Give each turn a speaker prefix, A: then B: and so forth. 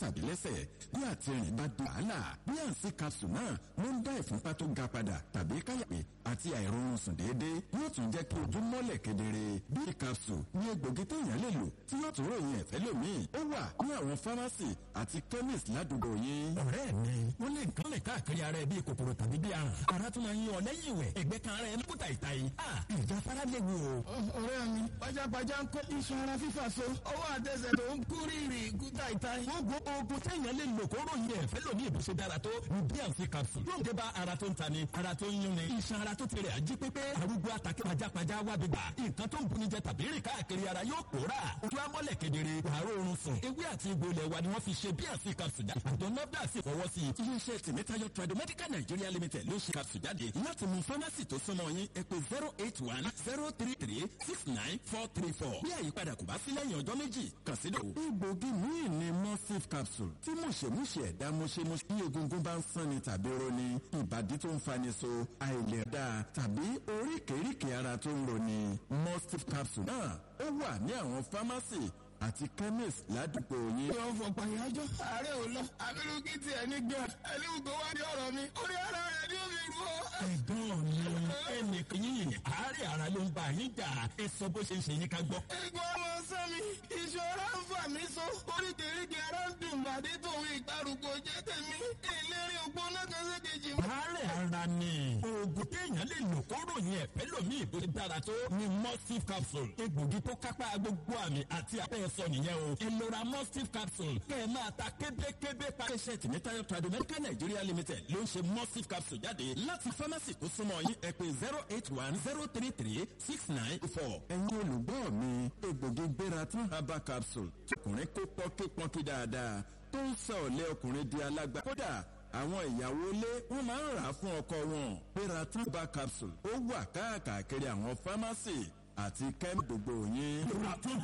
A: tàbí lẹ́sẹ̀ bí àtìrìn bá di wàhálà bí àǹsí capsule náà ló ń dá ìfúnpá tó ga padà tàbí káyàpé àti àìrọ̀rùn sùn déédéé yóò tún jẹ́ kí ojú mọ́lẹ̀ kedere bí capsule ní egbògi téèyàn lè lò tí yóò tún ròyìn ẹ̀fẹ́ lómìn ó wà ní àwọn fámásì àti chemist ládùúgbò yín.
B: ọ̀rẹ́ mi wọ́n lè nǹkan lè káàkiri ara ẹ bíi kòkòrò tàbí bíi àrùn ara tún máa ń yan ọ lẹ́yìn ìwẹ̀ ẹgbẹ́ kan ara ẹ ń kúta ìta yìí ìjà fara léwu o.
C: ọ̀rẹ́ mi pajápajá ń kọ́ iṣan ara fífà so ọwọ́ àtẹsẹ̀ tó ń kú rírì kúta ìta yìí.
B: gbogbo oògùn téèyàn lè lò kó ròyìn ẹ̀fẹ́ lómi ìbùsùn dára tó ní bíànsì capsule yóò dé bá ara tó ń ta ni ara tó ń yún ni iṣan ara tó ti rẹ̀ ají pépé arúgbó àtàkì pajápajá wá gbégbá nǹkan tó ń buni jẹ tàbí rìn káàkiri ara yóò pòórà ojú amọ́lẹ̀ kedere wàárọ̀ oorun sùn ewé àti egbò ilẹ̀ wa ni wọ́n fi ṣe bíànsì capsule jáde àjọ nafdac sì fọwọ́ sí i.
A: iléeṣẹ́ tèmítáyọ̀ tradomedical nigeria limited ló ṣe capsule jáde láti mú fámásì tó súnmọ́ yín ẹ pé zero eight one zero three three six nine four three four bí àyípadà kò bá sí lẹ́yìn ọjọ́ méjì kàn sí dò. egbògi míì ni mustif capsule tí mùṣemúṣe ẹ̀dá mùṣemúṣe bí egungun bá ń sanni tàbí roni ìbàdí tó ń fani so àìlèdá tàbí oríkèéríkèé ara tó ń roni mustif capsule náà ó wà ní àwọn fámásì àti chemist ládùúgbò yín.
C: yóò fọ pàyájọ́ ààrẹ ò lọ abirú kí tiẹ̀ ní gbà ẹlẹ́wù tó wá ní ọ̀rọ̀ mi orí ara rẹ̀ ní omi rú ọ.
B: ẹ̀gbọ́n mi ẹnìkan yìí àárẹ̀ ara ló ń bá yín jà ẹ sọ bó ṣe ń ṣe yín ká gbọ́.
C: ẹ̀gbọ́n ọmọ sẹ́mi ìṣòro ń fà mí so oríkèéríkèé ara ń dùn bàdé tòun ìgbàrúgbó jẹ́ tèmi ìlérí ògbó náà kan ṣe kejì.
B: àárẹ̀ ara ni oògùn téèyàn lè lò kó ròyìn ẹ̀fẹ́ lómi ìbò ti dára tó ni mustif capsule egbògi tó kápá gbogbo àmì àti àpẹẹ sọ nìyẹn o ẹ lọ ra mustif capsule kẹ ẹ máa ta kébékébé pa.
A: iléeṣẹ́ tèmítáyọ̀ tradomedical nigeria limited ló ń ṣe mustif capsule jáde láti fámásì tó súnmọ́ yín ẹ pé zero eight one zero three three six nine four. ẹ̀yin olùgbọ́ mi egbògi gbéra tún herbal capsule ọkùnrin kó pọ́nkípọ́nkí dáadáa tó ń sọ ọ̀lẹ́ ọkùnrin di alágbá kódà àwọn ìyàwó ilé wọn máa ń rà á fún ọkọ wọn gbéra tún herbal capsule ó wà káàkiri àwọn fámásì àti kẹ́mi gbogbo yín.